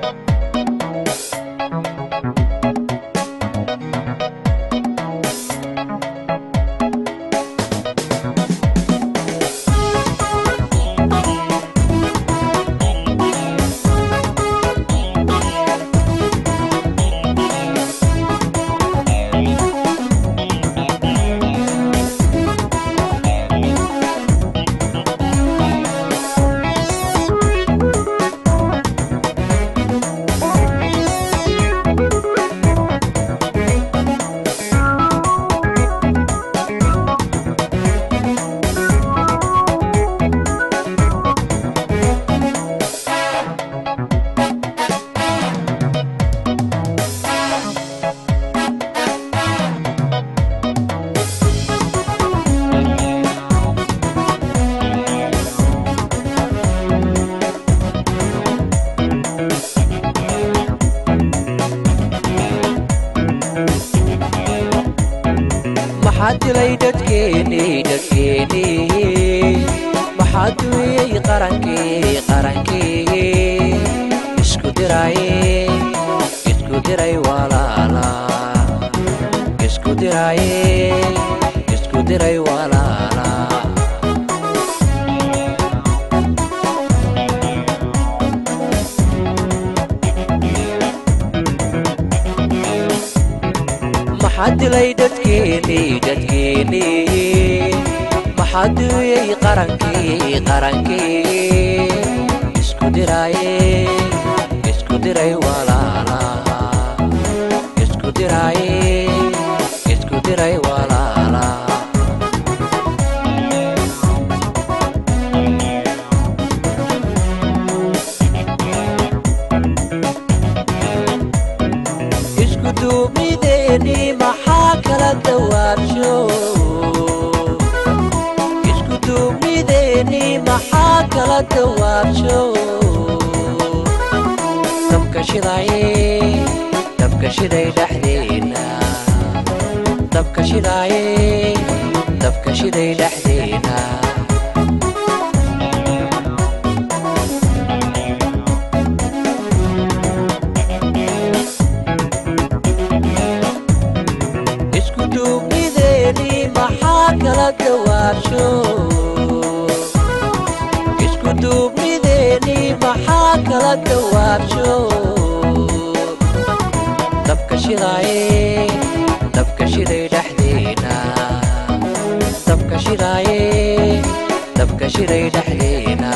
maxaa dilay dadkeeni dadkeeni maxaa duuyey qarankii qarankii isku diraaye isku diray walaala isku diraaye isku diray walaala maxaa dilay dadkeeni dadkeeni maxaa duuyey qarankii qarankii isku diraaye isku diray walaala isku diraaye isku diray walaala isku duumideeni maxaa kala dawaabsho isku duumideeni maxaa kala dawaabsho dabka shidaye dabka shiday dhexdeena dabka shidaaye dabka shiday dhexdeena isku duumideeni maxaa kala dawaabsho isku duumideeni maxaa kala dawaabsho dabka shidaaye dabka shiday dhexdeena dabka shidaaye dabka shiday dhexdeena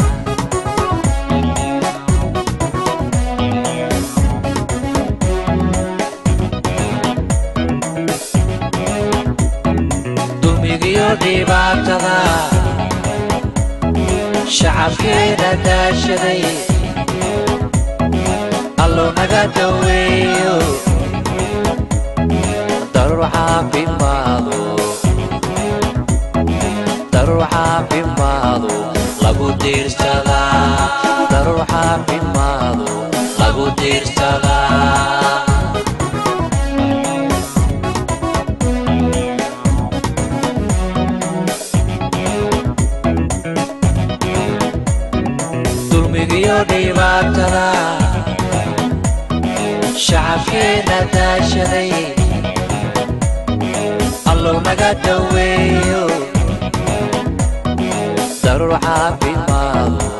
dulmigiyo dhibaatada shacabkeena daashaday allow naga daweeyo darur caafimaado darur caafimaado lagu diirsadaa darur caafimaado lagu diirsadaa dulmigiyo dhibaatada shacabkeena daashaday allow naga daweeyo darur caafimaado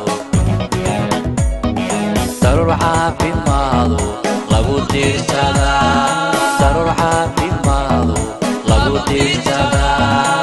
darur caafimaado lagu diirsadaa darur caafimaado lagu diirsadaa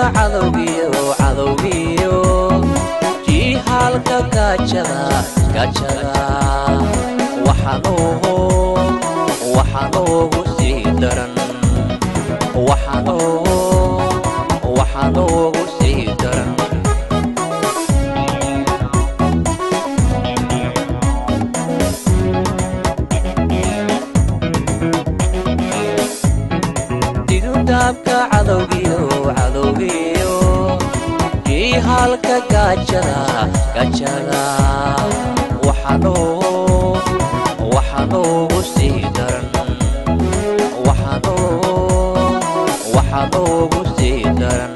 cadowgiyo cadowgiyo jiihaalka gaajada gaajada waxanuugu waxanuugu sii daran waxanuugu waxanuugu sii daran didudaabka cadowgiyo cadowgiyo jiihaalka gaajada gaajada waxanuugu waxanuugu sii daran waxanuugu waxanuugu sii daran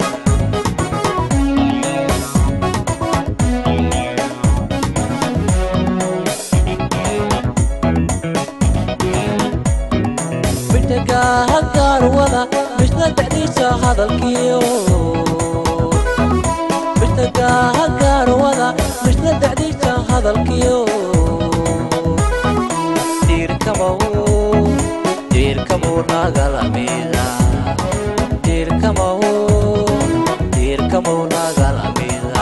midhagaha gaarwada midna dacdiisa hadalkiyo midhagaha gaarwada midna dacdiisa hadalkiyo diirkamaw diirkamuu nagalamida diirkamaw diirkamuu nagalamida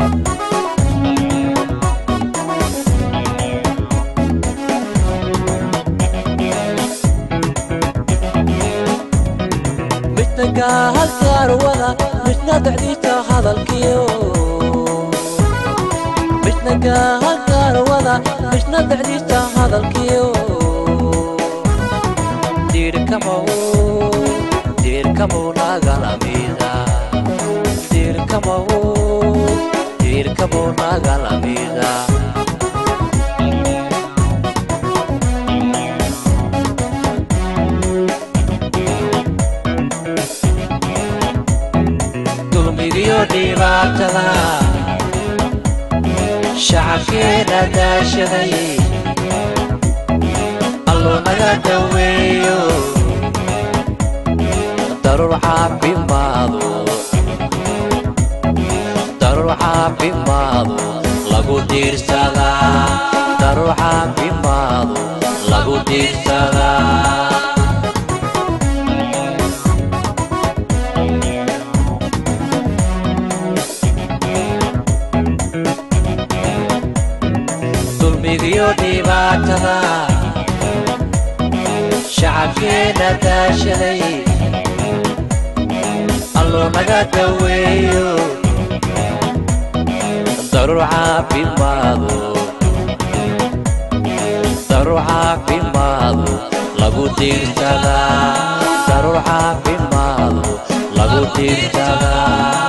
midnagaha gaarwada midna dacdiisa hadalkiyo midnagaha gaarwada midna dacdiisa hadalkiyo diirkamaw diirkamuu nagalamida diirkamaw diirkamuu nagalamida dulmigiyo dhibaatada shacabkeena daashaday alluu naga daweeyo daruur caafimaadu daruur caafimaadu lagu diirsadaa daruur caafimaadu lagu diirsadaa dulmigiyo dhibaatada shacabkeena daashaday alluu naga daweeyo daruur caafimaadu daruur caafimaadu lagu diirsadaa daruur caafimaadu lagu diirsadaa